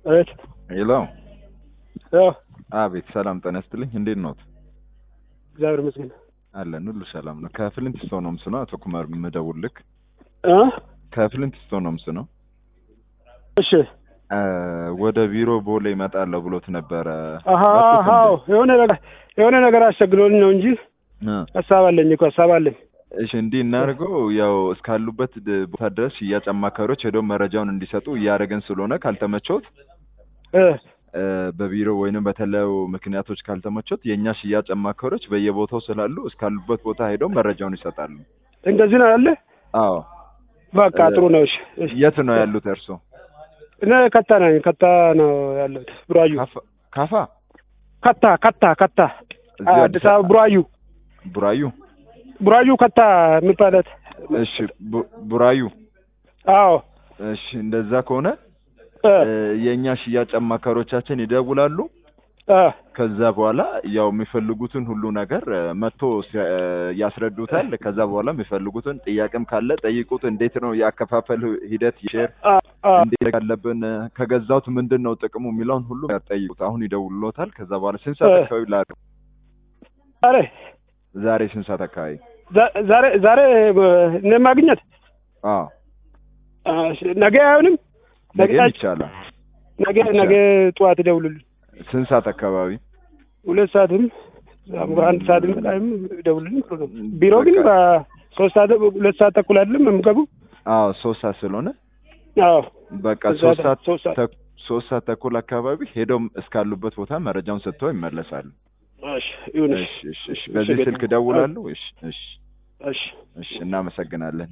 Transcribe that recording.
እህት ሄሎ። ያው አቤት። ሰላም ጤና ይስጥልኝ። እንዴት ኖት? እግዚአብሔር ይመስገን አለን ሁሉ ሰላም ነው። ከፍሊንት ስቶንስ ነው አቶ ኩማር የምደውልልህ። እ ከፍሊንት ስቶንስ ነው። እሺ እ ወደ ቢሮ ቦሌ እመጣለሁ ብሎት ነበረ። አሀ መጡት እንዴ? አዎ የሆነ ነገር የሆነ ነገር አስቸግሮኝ ነው እንጂ እ ሀሳብ አለኝ እኮ ሀሳብ አለኝ። እሺ እንዲህ እናድርገው። ያው እስካሉበት ድ- ቦታ ድረስ ሽያጭ አማካሪዎች ሄደው መረጃውን እንዲሰጡ እያደረገን ስለሆነ ካልተመቾት እ እ በቢሮ ወይንም በተለያዩ ምክንያቶች ካልተመቾት የእኛ ሽያጭ አማካሪዎች በየቦታው ስላሉ እስካሉበት ቦታ ሄደው መረጃውን ይሰጣሉ። እንደዚህ ነው ያለ። አዎ። በቃ እ ጥሩ ነው። እሺ እሺ። የት ነው ያሉት እርሶ? እኔ ከታ ነኝ። ከታ ነው ያለሁት። ቡራዩ ካፋ ካፋ ከታ ከታ ከታ እዚህ አዲስ አበባ ቡራዩ ቡራዩ። ቡራዩ ከታ የሚባለት እሺ ቡ- ቡራዩ። አዎ እሺ እንደዛ ከሆነ እ እ የእኛ ሽያጭ አማካሪዎቻችን ይደውላሉ። እ ከዛ በኋላ ያው የሚፈልጉትን ሁሉ ነገር እ መጥቶ ሲ- እ ያስረዱታል። ከዛ በኋላ የሚፈልጉትን ጥያቄም ካለ ጠይቁት። እንዴት ነው የአከፋፈል ሂደት ሼር አ አ እንዴት ያለብን እ ከገዛሁት ምንድን ነው ጥቅሙ የሚለውን ሁሉ ጠይቁት። አሁን ይደውሉታል። ከዛ በኋላ ስንት ሰዓት እ አካባቢ ላ ዛሬ ዛሬ ስንት ሰዓት አካባቢ? ዛ- ዛሬ ዛሬ እኔ ማግኘት አዎ አ፣ እሺ፣ ነገ አይሆንም። ነገ ነገም አይ- ይቻላል። ነገ ነገ ጠዋት ይደውሉልኝ። ስንት ሰዓት አካባቢ? ሁለት ሰዓትም አንድ ሰዓትም ላይም ይደውሉልኝ። ጥሩ ነው። ቢሮ ግን በቃ በሶስት ሰዓት ሁለት ሰዓት ተኩል አይደለም የምገቡ? አዎ ሶስት ሰዓት ስለሆነ አዎ በቃ እዛ ሶስት ደ- ሰዓት ሶስት ሰዓት ተኩ- ሶስት ሰዓት ተኩል አካባቢ ሄደው እስካሉበት ቦታ መረጃውን ሰጥተው ይመለሳሉ። እሺ ይሁን። እሺ እሺ እሺ። በዚህ ስልክ ደውላለሁ። እሺ እሺ እሺ እሺ። እናመሰግናለን።